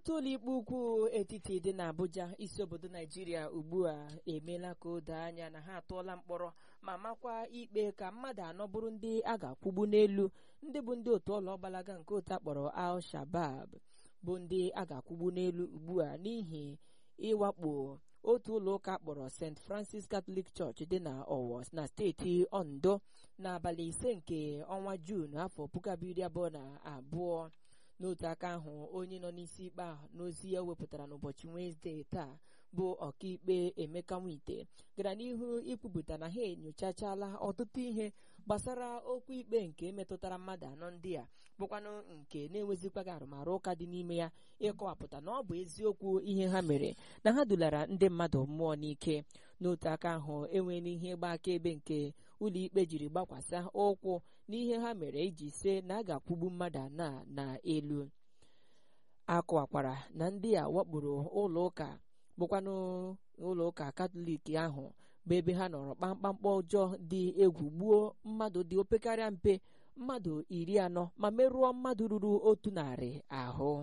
otu ụlọikpe ukwu etiti dị n'Abuja isi obodo Naijiria ugbu a emeela ka o doo anya na ha atụọla mkpọrọ ma makwa ikpe ka mmadụ anọ bụrụ ndị a ga-akwụgbu n'elu ndị bụ ndị otu ụlọ gbalaga nke otu akpọrọ Al-Shabab bụ ndị a ga-akwụgbu n'elu ugbu a n'ihi ịwakpo otu ụlọ ụka kpọrọ St. Francis Catholic Church dị na Owo na steeti Ondo n'abalị ise nke ọnwa Juun afọ puku abụọ iri abụọ na abụọ n'otu aka ahụ onye nọ n'isi ikpe ahụ n'ozi ya wepụtara n'ụbọchị Wenezdee taa bụ ọkaikpe Emeka Nwite gara n'ihu ikwupụta na ha enyochachala ọtụtụ ihe gbasara okwu ikpe nke metụtara mmadụ anọ ndị a bụkwanụ nke na-enwezikwaghị arụmarụ ụka dị n'ime ya ịkọwapụta na ọ bụ eziokwu ihe ha mere na ha dulara ndị mmadụ mmụọ n'ike n'otu aka ahụ enweela ihe ịgba akaebe nke ụlọikpe jiri gbakwasa ụkwụ n'ihe ha mere iji se na a ga-akwụgbu mmadụ anọ na elu akọwakwara na ndị a wakporo ụlọ ụka bụkwanụ ụlọ ụka katọlik ahụ bụ ebe ha nọrọ kpamkpamkpa ọjọọ dị egwu gbuo mmadụ dị opekarịa mpe mmadụ iri anọ ma merụọ mmadụ ruru otu narị ahụ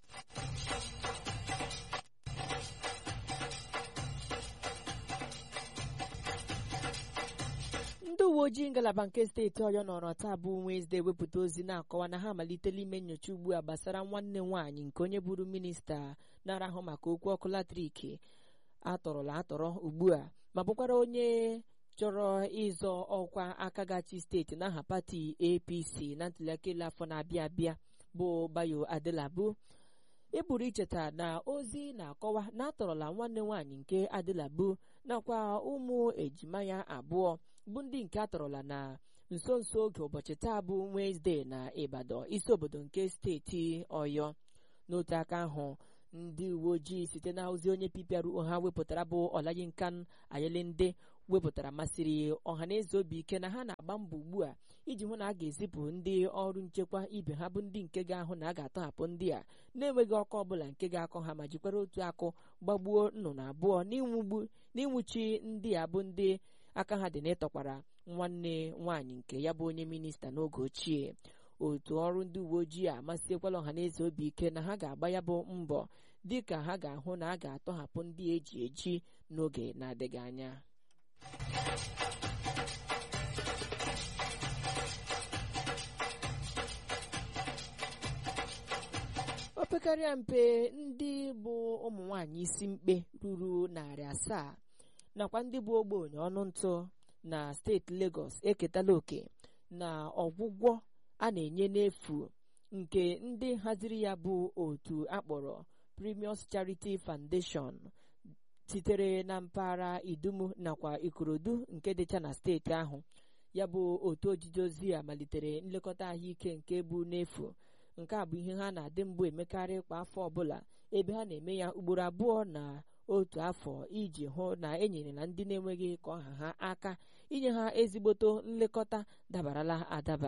ndị uwe ojii ngalaba nke steeti ọyọ nọrọ taa bụ Wenezdee wepụta ozi na-akọwa na ha amalitela ime nyocha ugbu a gbasara nwanne nwaanyị nke onye bụrụ minista na-arahụ maka okwu ọkụ latrik atọrọla atọrọ ugbu a ma bụkwara onye chọrọ ịzọ ọkwa aka gachi steeti n'aha pati APC na ntụliaka elu afọ na-abịa abịa bụ Bayo Adelabu ịpụrụ icheta na ozi na-akọwa na atọrọla nwanne nwaanyị nke Adelabu nakwa ụmụ ejima ya abụọ bụ ndị nke atọrọla na nso nso oge ụbọchị taa bụ Wenezdee na Ibadan isi obodo nke steeti Ọyọ n'otu aka ahụ ndị uwe ojii site na ozi onye PPRO ha wepụtara bụ Ọlayinkan Ayelinde wepụtara masịrị ọhaneze obi ike na ha na-agba mbọ ugbu a iji hụ na a ga-ezipụ ndị ọrụ nchekwa ibe ha bụ ndị nke ga-ahụ na a ga-atọhapụ ndị a na-enweghị ọkụ ọbụla nke ga-akọ ha ma jikwara otu akụ gbagbuo nnụnụ abụọ n'ịnwụchi ndị a bụ ndị aka ha dị n'ịtọkwara nwanne nwaanyị nke ya bụ onye minista n'oge ochie otu ọrụ ndị uwe ojii amasịkwala ọhaneze obi ike na ha ga-agba ya bụ mbọ dịka ha ga-ahụ na a ga-atọhapụ ndị eji eji n'oge na-adịghị anya opekarịa mpe ndị bụ ụmụ nwanyị isi mkpe ruru narị asaa nakwa ndị bụ ogbenye ọnụ ntụ na steeti Lagos eketala oke na ọgwụgwọ a na-enye n'efu nke ndị haziri ya bụ otu akpọrọ Premium Charity Foundation sitere na mpaghara Idumu nakwa Ikorodu nke dịcha na steeti ahụ ya bụ otu ojije ozi a malitere nlekọta ahụike nke bụ n'efu nke a bụ ihe ha na-adị mbụ emekarị kwa afọ ọbụla ebe ha na-eme ya ugboro abụọ na otu afọ iji hụ na enyere na ndị na-enweghị ka ọha ha aka inye ha ezigboto nlekọta dabarala adaba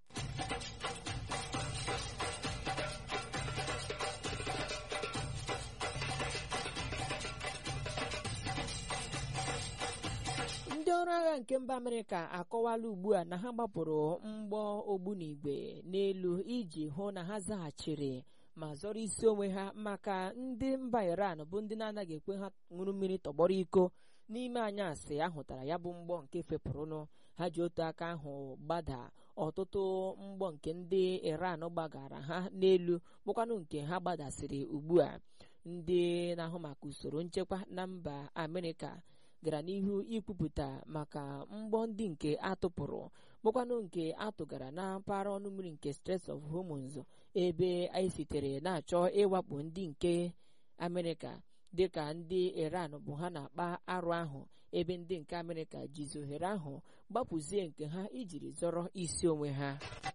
ndị ọrụ agha nke mba amerịka akọwala ugbu a na ha gbapụrụ mgbọ ogbunigwe n'elu iji hụ na ha zaghachiri ma zọrọ isi onwe ha maka ndị mba iran bụ ndị na-anaghị ekwe ha ṅụrụ mmiri tọgbọrọ iko n'ime anyasị ahụtara ya bụ mgbọ nke fepụrụnụ ha ji otu aka ahụ gbada ọtụtụ mgbọ nke ndị iran gbagara ha n'elu bụkwanụ nke ha gbadasịrị ugbu a ndị na-ahụ maka usoro nchekwa na mba amerịka gara n'ihu ikwupụta maka mgbọ ndị nke atụpụrụ bụkwanụ nke atụgara na mpaghara ọnụ mmiri nke Strait of Hormuz ebe anyị sitere na-achọ ịwakpo ndị nke Amerịka dịka ndị Iran bụ ha na-akpa arụ ahụ ebe ndị nke Amerịka jizi ohere ahụ gbapụzie nke ha ijiri zọrọ isi onwe ha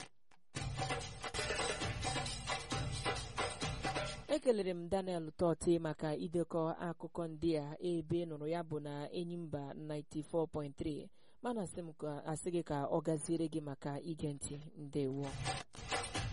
ekelere m Daniel Tọti maka idekọ akụkọ ndị a ebe nụrụ ya bụ na Enyimba 94.3 mana asị gị ka ọ gaziere gị maka ige ntị ndewo